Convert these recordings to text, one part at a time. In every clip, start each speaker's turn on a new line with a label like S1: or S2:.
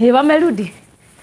S1: Eh, wamerudi.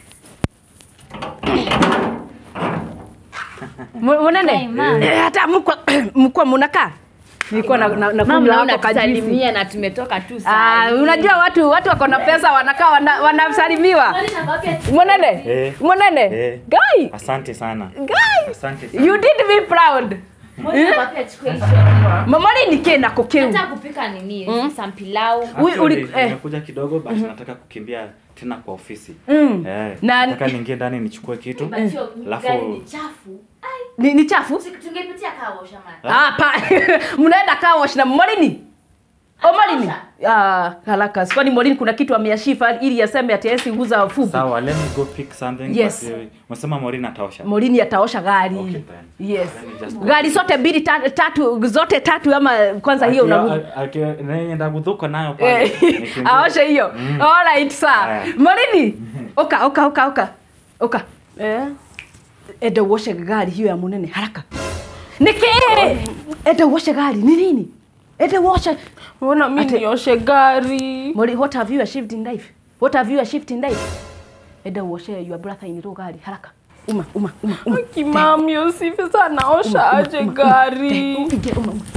S1: Mu- Munene.
S2: Hey, ma'am.
S1: Eh, hata mkwa mkwa munakaa. Nilikuwa na na, na
S2: Mama
S1: kunywa
S2: naona
S1: hapo kajuisi.
S2: tusalimia na tumetoka tu
S1: Ah,
S2: saa hii.
S1: unajua watu watu wako na pesa wanakaa wana- wanasalimiwa. Munene.
S3: Eh.
S1: Munene.
S3: Eh.
S1: Guy.
S3: Asante sana.
S1: Guy.
S3: Asante sana.
S1: You did me proud.
S2: Mbona nakwambia chukua hicho?
S1: Mama ni kena kukiu.
S2: Nataka kupika nini? Some pilau.
S1: Ui- uli-
S3: Actually,
S1: eh.
S3: nimekuja kidogo but nataka kukimbia tena kwa ofisi.
S1: Mm.
S3: Eh,
S1: Na-
S3: nataka niingie ndani nichukue kitu.
S2: But hiyo
S3: Alafu-
S2: gari ni chafu. Ai,
S1: Ni, ni chafu?
S2: tungepitia kaa washa man.
S1: Ah, pa. Mnaenda car wash na Morini. O Morini. Ah, haraka. Kwani Morini kuna kitu ameashifa ili aseme ati yesi nguza fupi.
S3: Sawa, let me go pick something.
S1: Yes.
S3: but, eh, Unasema Maureen ataosha.
S1: Morini ataosha gari.
S3: Okay, then.
S1: Yes.
S3: Let me just-
S1: Gari zote mbili tatu, tatu zote tatu ama kwanza hiyo
S3: Aki-
S1: unarudi.
S3: a- aki- naenda gudhuka nayo pale.
S1: Eh,
S3: Nikiingia.
S1: aoshe hiyo.
S3: Mm.
S1: All right, sir.
S3: Aya.
S1: Morini. Oka, oka, oka, oka. Oka. Eh. Enda uoshe gari hiyo ya munene haraka. Niki. Enda uoshe gari. Ni nini? Enda uoshe.
S4: Mbona mi
S1: Ate-
S4: nioshe gari?
S1: Mori, what have you achieved in life? What have you achieved in life? Enda uoshe your brother in law gari haraka. Uma, uma, uma, uma.
S4: Kimami usife sana naosha
S1: Uma,
S4: aje
S1: uma, uma.
S4: gari?
S1: Ingia, uma, uma.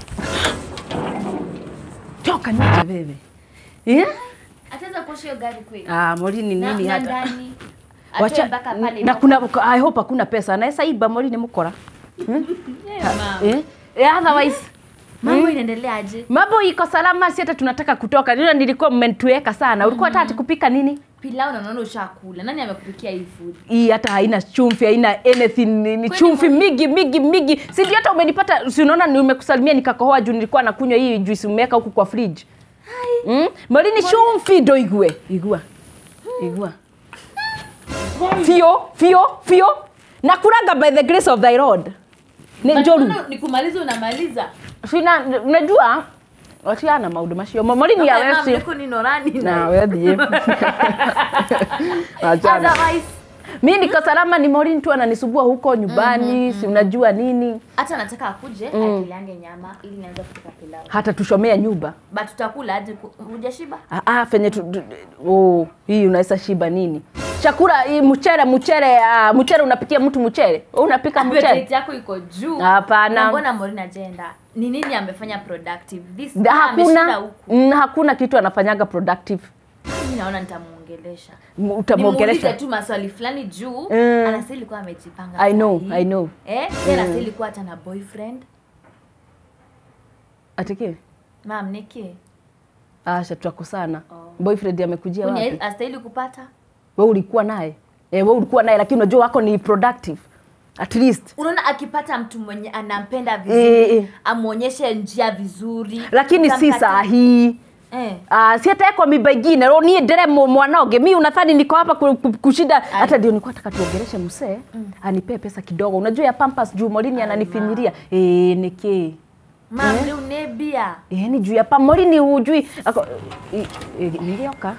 S1: Toka nje wewe. Yeah?
S2: Ataweza kuosha hiyo gari kweli?
S1: Ah, Mori ni
S2: Na-
S1: nini
S2: na
S1: hata?
S2: ndani. Atoe
S1: Wacha
S2: mpaka pale.
S1: na kuna I hope hakuna pesa. Anaweza iba Mori ni mkora.
S2: Yeah, ma'am.
S1: Eh? Eh, otherwise
S2: Mambo inaendelea aje?
S1: mambo iko salama, si hata tunataka kutoka. Ndio nilikuwa mmenituweka sana. Ulikuwa unataka kupika nini?
S2: Pilau na naona ushakula. Nani amekupikia hii food?
S1: hii hata haina chumvi haina anything ni, ni
S2: Kwani
S1: chumvi
S2: mwa-
S1: mingi mingi mingi si ndio hata umenipata si unaona nimekusalimia nikakohoa juu nilikuwa nakunywa hii juice umeweka huku kwa fridge mm? malini chumvi ndo igue igua igua fio fio fio nakuraga by the grace of thy lord ni njoru
S2: Mbona Nikumaliza unamaliza.
S1: sina unajua watiana maundu macio malini ya
S2: Mama,
S1: wesi
S2: mliko ni norani
S1: na wethie achana
S2: Otherwise,
S1: mi niko salama ni morini tu ananisumbua huko nyumbani si unajua nini
S2: hata nataka akuje akiliange nyama ili nianze kupika pilau.
S1: hata tushomea nyumba
S2: But tutakula aje? ku- Hujashiba?
S1: Ah, ah, fenye tu, tu, oh, hii unaweza shiba nini chakula hii mchere mchere uh, mchere unapikia mtu mchere Wewe unapika mchere
S2: Appetite yako iko juu.
S1: Hapana.
S2: Na Mbona Morin agenda? Ni nini amefanya productive? This
S1: Da-
S2: time ameshinda
S1: hakuna
S2: huku.
S1: mm, hakuna kitu anafanyaga productive
S2: Mimi naona nitamuongelesha.
S1: M-
S2: Nimuulize
S1: utamuongelesha
S2: tu maswali fulani juu
S1: Mm.
S2: anastahili kuwa amejipanga.
S1: I know,
S2: sahi.
S1: I know.
S2: Eh, tena anastahili kuwa hata na boyfriend.
S1: atiki
S2: Mam, niki.
S1: asha tutakosana
S2: Oh.
S1: boyfriend amekujia
S2: Kuni
S1: wapi
S2: astahili kupata?
S1: wewe ulikuwa naye eh, wewe ulikuwa naye lakini unajua wako ni productive at least
S2: Unaona akipata mtu mwenye anampenda
S1: Eh,
S2: vizuri,
S1: eh.
S2: amuonyeshe njia vizuri.
S1: lakini si
S2: utamkata-
S1: saa hii
S2: Eh.
S1: Uh, si hata kwa miba ingine ro niä ndere mwanoge mi unathani niko hapa ku- ku- kushinda hata ndio nilikuwa nataka tuongeleshe msee anipee pesa kidogo unajua ya pampas juu morini ananifinyiria eh niki
S2: Mam, leo nebia.
S1: eh ni juu ya pam morini ujui ako eh, eh, nilioka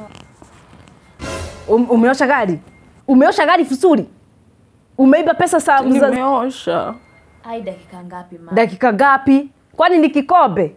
S1: um, umeosha gari umeosha gari vizuri umeiba pesa sa, za,
S4: Nimeosha.
S2: Ai, dakika ngapi mam?
S1: dakika ngapi kwani ni kikombe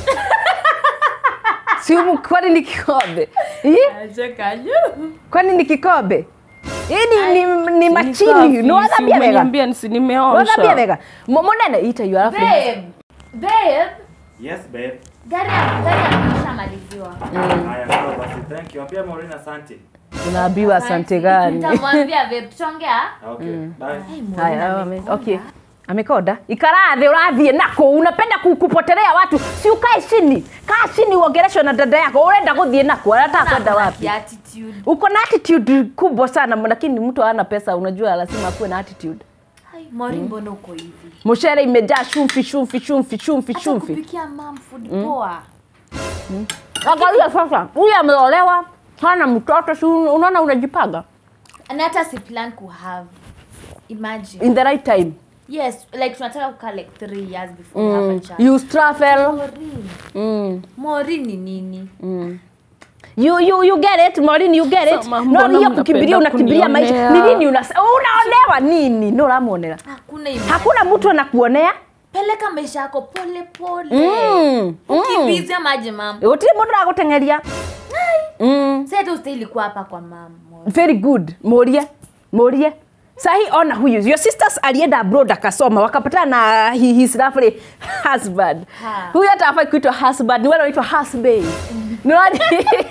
S1: si umu, kwani ni kikombe eh? kwani ni kikombe hii ni, ni, ni machini niwathambia wega
S4: Niambia nisi
S1: niwathambia
S4: nimeosha.
S1: wega Mo- monene ita yu alafu
S2: Babe. Babe.
S3: Yes, babe.
S2: Gari ya gari ya kushamaliziwa.
S3: Haya, sawa basi. Thank you. Ambia Maureen asante.
S1: unaambiwa asante gani
S2: Nitamwambia babe, tutaongea.
S3: Okay, bye.
S2: Ai, Maureen
S1: haya ame-
S2: amekonda.
S1: okay amekoda ikarathi urathie nako unapenda ku- kupotelea watu si ukae chini kaa chini uongeleshwe na dada yako urenda guthie nako anataka kwenda
S2: Kuna
S1: wapi
S2: attitude.
S1: uko na attitude kubwa sana lakini mtu hana pesa unajua lazima akuwe na attitude
S2: Ai, Maureen mbona uko hivi?
S1: mshere imejaa shumfi shumfi shumfi shumfi
S2: Hata
S1: shumfi
S2: kupikia mam food poa.
S1: angalia sasa huyu ameolewa hana mtoto si un- unaona unajipanga
S2: Na hata si plan ku have. Imagine.
S1: in the right time
S2: Yes, like tunataka kukaa like 3 years before we have a
S1: mm.
S2: child.
S1: you travel
S2: Maureen.
S1: mm.
S2: Maureen ni nini?
S1: Mm. You, you, you get it Maureen, you get it
S4: Sama,
S1: no
S4: mbona
S1: hiyo kukimbilia
S4: mnapenda
S1: unakimbilia maisha ni
S4: kunionea?
S1: nini una unaonewa nini no ramuonera
S2: Hakuna imani.
S1: hakuna mtu anakuonea
S2: Peleka maisha yako pole pole.
S1: Mm, mm.
S2: Ukimbize maji mam.
S1: gutiri mundu aguteng'eria mm.
S2: Sasa hata ustahili kuwa hapa kwa mama.
S1: very good murie murie sahi ona huyu your sisters alienda abroad akasoma wakapatana na hi- his lovely husband
S2: Ha.
S1: huyu hata afai kuitwa husband ni wale wanaitwa husband Nani?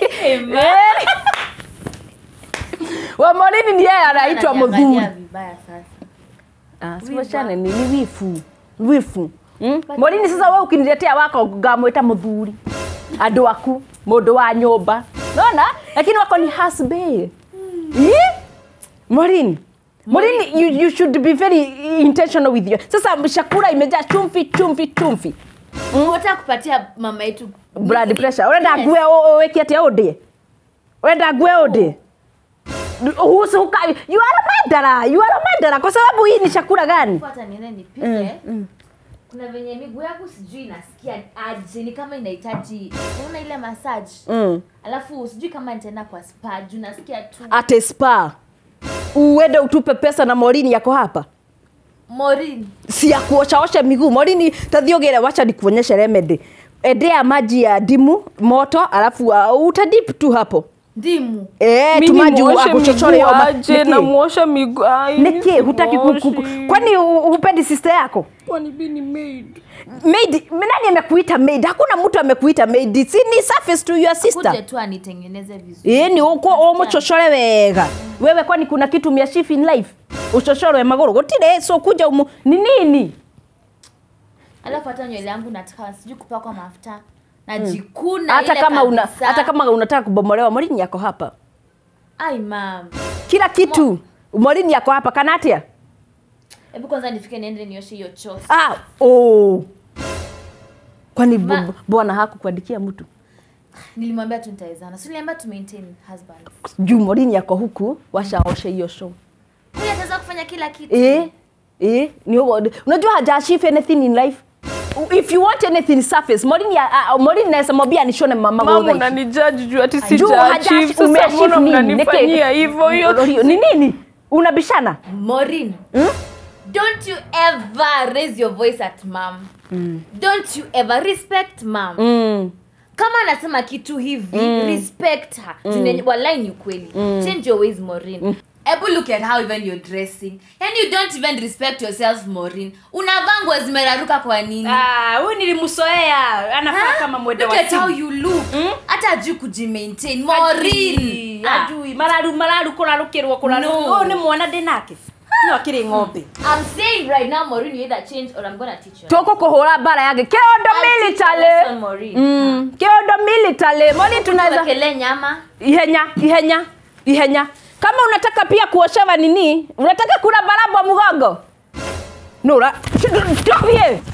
S1: wamorini ni yeye anaitwa
S2: Ananiangalia
S1: muthuri
S2: vibaya sasa.
S1: Ah, siwachane ni ni wifu wifu mm? morini sasa we ukiniletea wako ngamwita muthuri andu aku mundu wa nyumba nona lakini wako ni husband mm. morini morini you, you should be very intentional with you sasa chakula imejaa chumvi chumvi chumvi
S2: Unataka kupatia mama yetu
S1: blood pressure urenda
S2: Yes.
S1: ngue wiki atia undie urenda ngue undie Uhusu huka you are a mandara you are a mandara kwa sababu hii ni chakula gani
S2: hata niende nipike. Kuna venye miguu yangu sijui inasikia aje, ni kama inahitaji unaona ile massage.
S1: mm.
S2: Alafu sijui kama nitaenda kwa spa juu nasikia tu
S1: ate spa uende utupe pesa na morini yako hapa
S2: Morin.
S1: si ya kuoshaosha miguu morini tathiogere wacha nikuonyeshe remedy endea maji ya dimu moto alafu uh, utadip tu hapo
S2: Ndimu.
S1: Eh,
S4: Mimi
S1: tumaji
S4: muoshe
S1: akuchochore
S4: miguu
S1: yo ma-
S4: aje
S1: Niki?
S4: na muosha miguu. Ai,
S1: Niki, hutaki ku- ku- ku-
S4: simoshi.
S1: kwani hu- hupendi sister yako
S4: Kwani bi ni maid?
S1: maid nani amekuita maid hakuna mtu amekuita maid si ni surface to your
S2: Kuje
S1: sister
S2: tu anitengeneze vizuri.
S1: ĩĩ nĩ ũkwo ũmũcocore wega wewe kwani kuna kitu miachieve in life uchochorwe magũrũ gũtirĩ so kuja umu ni nini
S2: Alafu hata nywele yangu nataka sijui kupakwa mafuta. Najikuna
S1: hata
S2: ile
S1: kama una
S2: kabisa.
S1: hata kama unataka kubomolewa morini yako hapa
S2: Ai mam.
S1: kila kitu morini yako hapa kana atia
S2: Hebu kwanza nifike niende nioshe hiyo choo.
S1: ah, oh. kwani
S2: Ma-
S1: bu- bwana hakukuandikia mtu
S2: Nilimwambia tu nitawezana. Si niliambia tu maintain husband.
S1: juu morini yako huku washaoshe hiyo show
S2: Huyu ataweza kufanya kila kitu.
S1: eh eh ni ugo unajua hajaachieve anything in life if you want anything surface morini ya- ah, morini naweza mwambia nishone mama
S4: Mama
S1: Gotha.
S4: unanijaji juu ati
S1: Juu
S4: sija
S1: haja-
S4: achieve. Sasa
S1: umeachieve
S4: mbona
S1: nini?
S4: mnanifanyia
S1: Neke-
S4: hivyo? Hiyo
S1: Hiyo ni nini unabishana
S2: Maureen. Don't you ever raise your voice at mom. Don't you ever respect mom.
S1: mm.
S2: Kama anasema kitu hivi, respect her. Mm. Wallahi ni ukweli. Change your ways, Maureen. Ebu look at how even you're dressing. And you don't even respect yourself, Maureen. Unavaa nguo zimeraruka kwa nini?
S1: huyu nilimsoea anafaa kama mwende
S2: Look at how you look. Hata ajui kujimaintain. Maureen. Ah.
S1: ajui mararu mararu kurarukirwo
S2: No.
S1: kurarukirwo ni mwana ndi nake no akiri ng'ombe
S2: I'm saying right now, Maureen, you either change or I'm gonna teach you.
S1: tuko kuhura bara yake kiondo
S2: I'll teach you a lesson,
S1: military
S2: Maureen.
S1: mm. kiondo military moni tunaweza
S2: Tuwekelee nyama.
S1: ihenya ihenya ihenya kama unataka pia kuoshewa nini unataka kula barabwa mgongo nura stop here